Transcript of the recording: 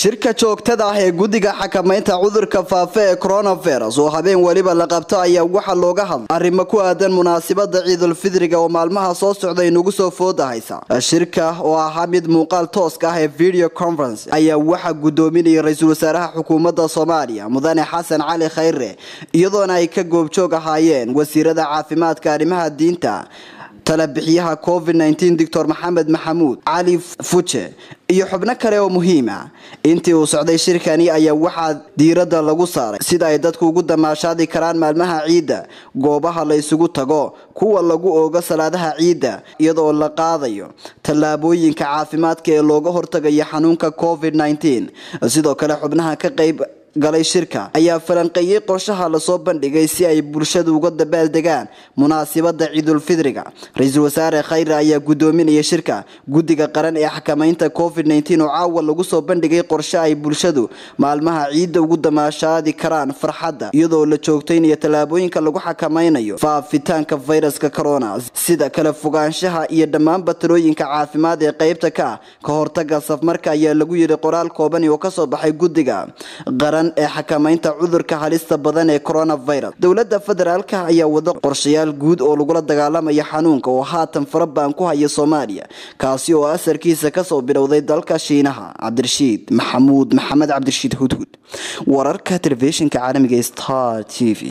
shirka joogtada ah ee guddiga xakamaynta cudurka faafa ee coronavirus oo habeen weliba la qabto ayaa waxaa looga hadlay arrimo ku aadan munaasabada ciidulfidriga oo maalmaha soo socda inugu soo fooda haysa shirka oo ahaa mid muuqaal tooska ah ee video conference ayaa waxaa gudoominayay ra-iisul wasaaraha xukuumadda soomaaliya mudane xasan cali khayre iyadoona ay ka goobjoog ahaayeen wasiirada caafimaadka arrimaha diinta talabixiyaha covid nteen doctor maxamed maxamuud cali fuje iyo xubno kale oo muhiima intii uu socday shirkani ayaa waxaa diiradda lagu saaray sida ay dadku ugu damaashaadi karaan maalmaha ciidda goobaha la isugu tago kuwa lagu oogo salaadaha ciidda iyadoo la qaadayo tallaabooyinka caafimaadka ee looga hortagayo xanuunka covid nteen sidoo kale xubnaha ka qayb galay shirka ayaa falanqeeyey qorshaha lasoo bandhigay si ay bulshadu uga dabaaldegaan munaasibada ciidulfidriga ra-iisul wasaare khayre ayaa gudoominaya shirka guddiga qaran ee xakamaynta covid oo caawa lagu soo bandhigay qorshe ay bulshadu maalmaha ciidda ugu damaashaadi karaan farxadda iyadoo la joogtaynayo tallaabooyinka lagu xakamaynayo faafitaanka fayraska corona sida kale fogaanshaha iyo dhammaanba talooyinka caafimaad ee qeybta ka ah ka hortaga safmarka ayaa lagu yidhi qoraal kooban oo kasoo baxay guddiga qaran ee xakamaynta cudurka halista badan ee coronavirus dowladda federaalka ayaa wada qorshayaal guud oo lagula dagaalamaya xanuunka oo haatan farabaan ku haya soomaaliya kaasi oo asarkiisa kasoo bilowday dalka shiinaha cabdirashiid maxamuud maxamed cabdirashiid hudhud wararka telefishinka caalamiga star t v